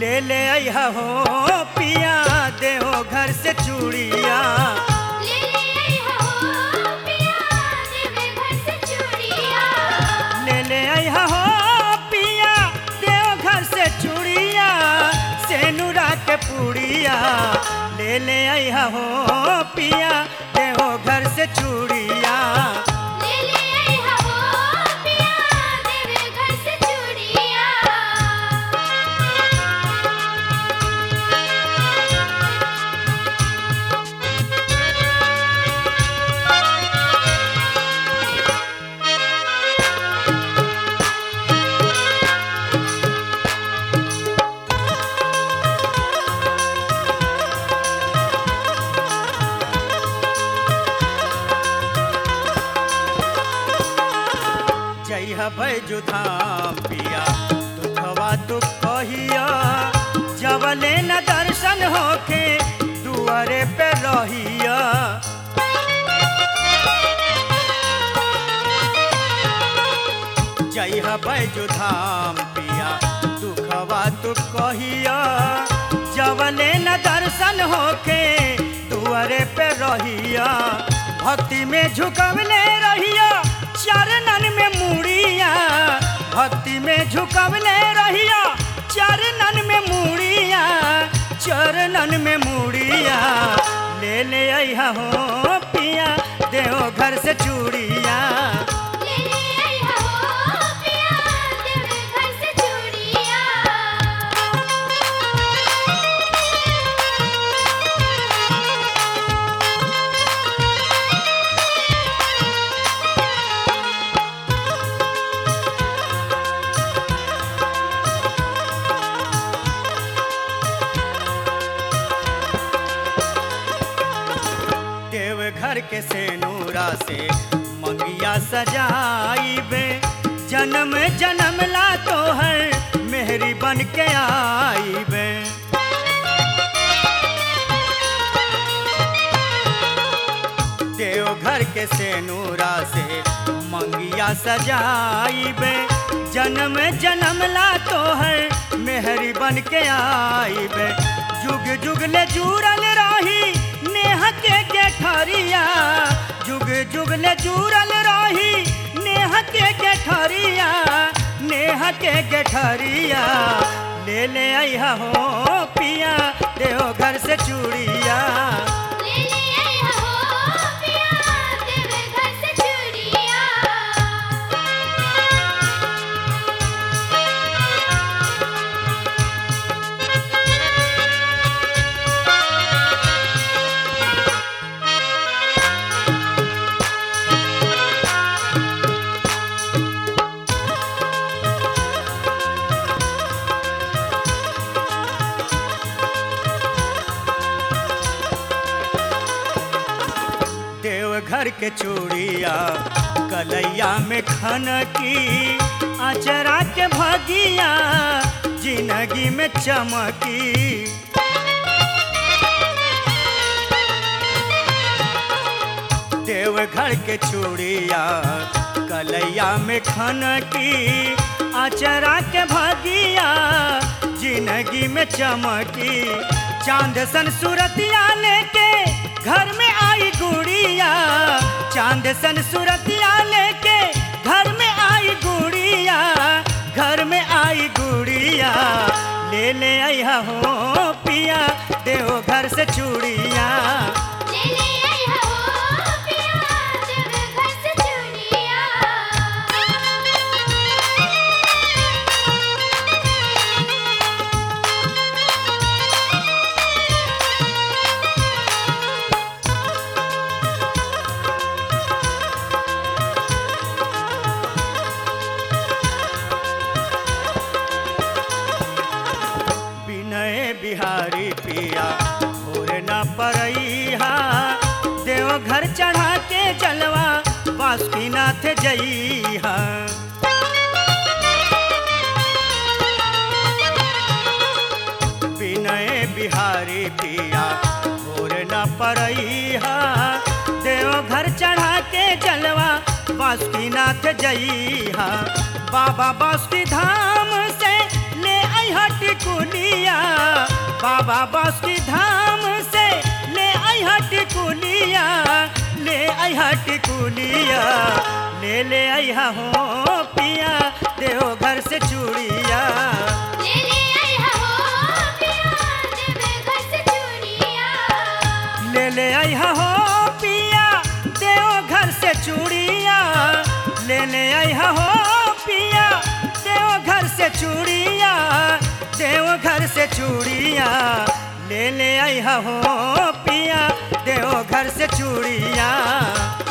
ले ले अइहा हो पिया देहो घर से चूड़िया ले ले आई हो पिया देवे घर से चूड़िया ले ले अइहा हो पिया देहो घर से चूड़िया सेनुरा के पूड़िया ले ले अइहा हो पिया देहो घर से चूड़िया ले ले आई हो पिया देवे घर से चूड़िया जइह बैजु धाम पिया दुखवा तू कहिया जवले न दर्शन होके दुआरे पे रहिया जइह बैजु धाम पिया दुखवा तू कहिया जवले न दर्शन होके दुआरे पे रहिया भक्ति में झुकवले रहिया चरणन में मुड़िया भक्ति में झुकवले रहिया चरणन में मुड़िया चरणन में मुड़िया ले ले अइहा हो पिया देहो घर से चूड़िया ले ले आई हो पिया देवे घर से चूड़िया देव घर के सेनूरा से मंगिया सजाइबे जन्म जन्म ला तो है मेहरी बन के आईबे देव घर के सेनूरा से मंगिया सजाइबे जन्म जन्म ला तो है मेहरी बन के आईबे जुग जुग ले जुड़ल रही नेह के गेठरिया जुग जुग ले जुड़ल रही नेह के गेठरिया नेह के गेठरिया ले ले अइहा हो पिया देहो घर से चूड़िया ले ले आई हो पिया देवे घर से चूड़िया देव घर के चूड़िया कलैया में खन की अचरा के भगिया जिंदगी में चमकी देव घर के चूड़िया कलैया में खन की अचरा के भगिया जिंदगी में चमकी चांद सन सूरतिया लेके घर में आई गुड़िया चांद सन सूरतिया लेके घर में आई गुड़िया घर में आई गुड़िया ले ले अइहा हो पिया देहो घर से चूड़िया ले ले आई हो पिया देवे घर से चूड़िया विनय बिहारी पिया भोर न परैहा देव घर चढ़ा के जलवा बासुकीनाथ जइहा विनय बिहारी पिया भोर न परैहा देव घर चढ़ा के जलवा बासुकीनाथ जइहा बाबा बासुकी धाम से ले अइहा टिकुलिया बाबा बास की धाम से ले आई टिकुलिया ले आई टिकुलिया ले ले आई हो पिया देव घर से चूड़िया ले ले आई हो पिया देवे घर से चूड़िया ले ले आई हो पिया देव घर से चूड़िया ले ले आई हो पिया देव घर से चूड़िया देव घर से चूड़िया ले ले आई हो पिया देव घर से चूड़िया